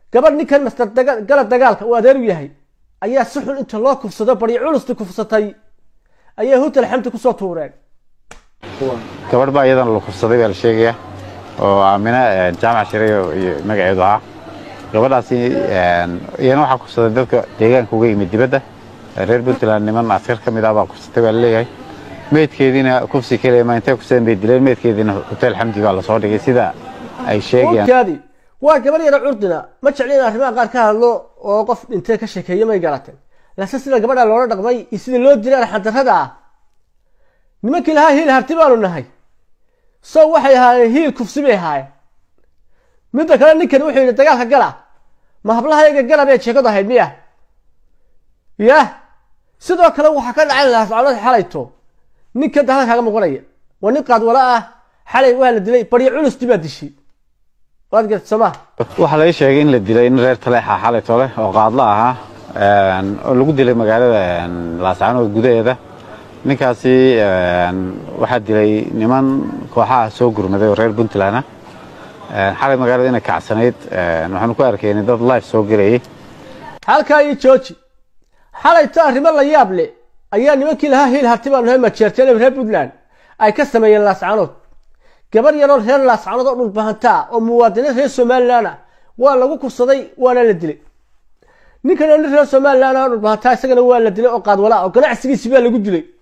gabadh ninkan master gala dagaalka uu adeer u yahay ayaa si xun inta loo kufsado baryo culusti kufsatay ayaa hutal xamdi kusoo tuureen gabadh baa iyadana la kufsaday baa la sheegaya oo aamina jaamac shiray iyo magaceedu ahaa gabadhaasi iyana waxaa kufsaday dadka deegaanka uga yimid dibadda reer puntland niman askar ka mid ah baa kufsatay baa laleeyahay meydkeediina kufsi keliya ma intay kufsadeen bay dileen meydkeediina hotel xamdi baa lasoo dhigay sida ay sheegayaan kaadi waa gabar yara curdina ma jecli in arrimaha qaar ka hadlo oo qof dhintay ka sheekeeyo may garateen laakiin sida gabadha loola dhaqmay iyo sida loo dilay arxandarrada ah nimankii lahaa hiil harti baanu nahay sow waxay ahaayeen hiil kufsi bay ahaayeen midda kale ninkan wuxuu yidhi dagaalka gala ma hablahayaga gala bay sheekadu ahayd miya yah sidoo kale waxaa ka dhacay laascanood xalayto ninka dahada kaaga muuqanaya waa nin qaadwala ah xalay waa la dilay baryo culusti baa dishay waad garta somaa waxaa laga sheegay in la dilay in reer taleexa xalay tole oo qaadla ahaa oo lagu dilay magaalada laascanood gudaheeda ninkaasi waxaa dilay niman kooxaha soo gurmaday oo reer puntland ah xalay magaalada inay kacsanayd waxaanu ku arkaynay dad life soo gelayay halkaa iyo jooji xalayto arrimo la yaab leh ayaa nimankii lahaa hiil harti baanu nahay majeerteen reer puntland ay ka sameeyeen laascanood gabar yaroo reer laascanood oo dhulbahantaa oo muwaadiniin reer somalilan ah waa lagu kufsaday waana la dilay ninkan oo nin reer somalilan ah oo dhulbahantaa isagana waa la dilay oo qaadwala oo ganacsigiisi baa lagu dilay